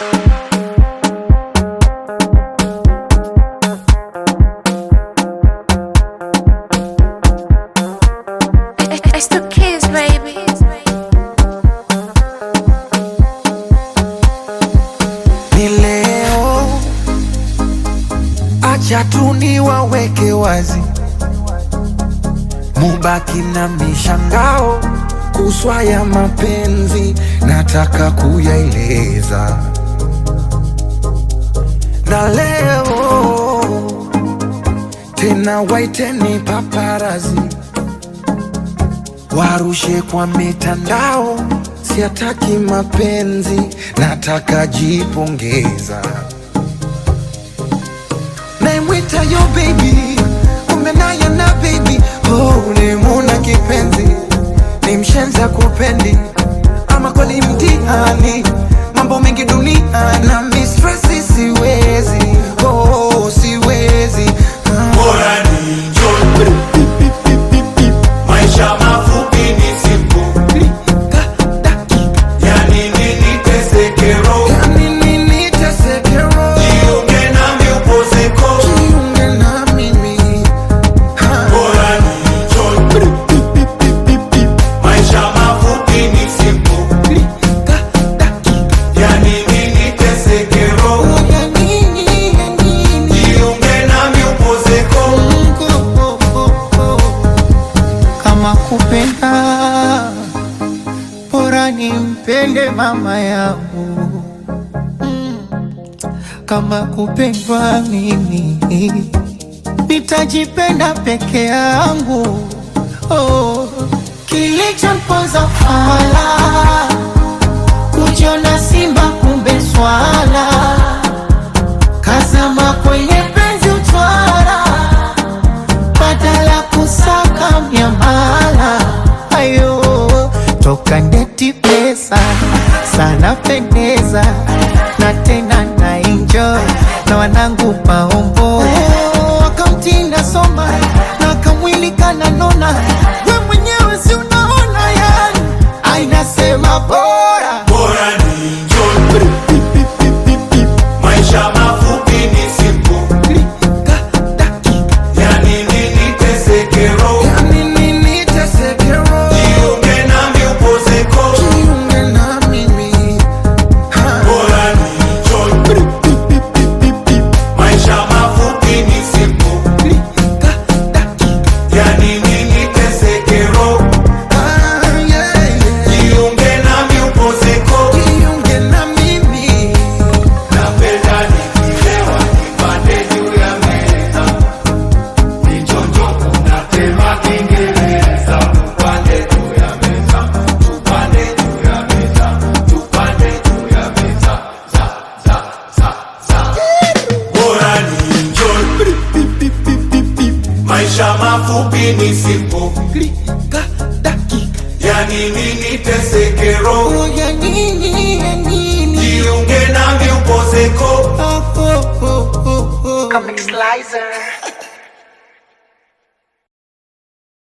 It's the kids, baby. ni leo, acha tu niwaweke wazi, mubaki na mishangao kuswa ya mapenzi, nataka kuyaeleza na leo tena, waiteni paparazi warushe kwa mitandao, siataki mapenzi, nataka jipongeza. Naimwita yo baby, kumbe naye na baby, oh, ulimuna kipenzi, ni mshenza kupendi, ama kweli mtihani, mambo mengi dunia na mistresi, siwezi oh, siwezi ah. Bora ni enjoy. Maisha mafupi ni siku, yani nini teseke roho, Yani nini teseke roho? jiunge nami upozeko. Jiunge na mimi ha. Bora ni enjoy. Maisha mafupi ni siku, yani nini teseke roho, Ya nini, ya nini? jiunge nami upozeko. kama kupenda bora nimpende mama yangu kama kupendwa mimi nitajipenda peke yangu oh. kilichomponza fala kujiona simba kumbe swala kazama kwenye penzi utwara badala kusaka miamala ayo toka ndeti pesa sana pendeza na tena na enjoy na wanangu maombo wakamtinda soma na kamwili kananona we mwenyewe si unaona yani ainasema bora Bora ni enjoy. Maisha mafupi ni siku, yani nini teseke roho, Ya nini teseke roho? jiunge nami upozeko. Jiunge na mimi ha. Bora ni enjoy. Maisha mafupi ni siku, yani nini teseke roho, Ah, yeah, yeah. jiunge nami upozeko. Jiunge na mimi Napenda nikilewa nipande juu ya meza, nichonjo unatema Kiingereza. Tupande juu ya meza, tupande juu ya meza, tupande juu ya meza, za za za za. Bora ni enjoy, maisha mafupi ni siku, Klika, dakika. yani nini teseke roho, Oh, ya nini, ya nini? jiunge nami upozeko. Oh, oh, oh, oh, oh. Comic Slicer.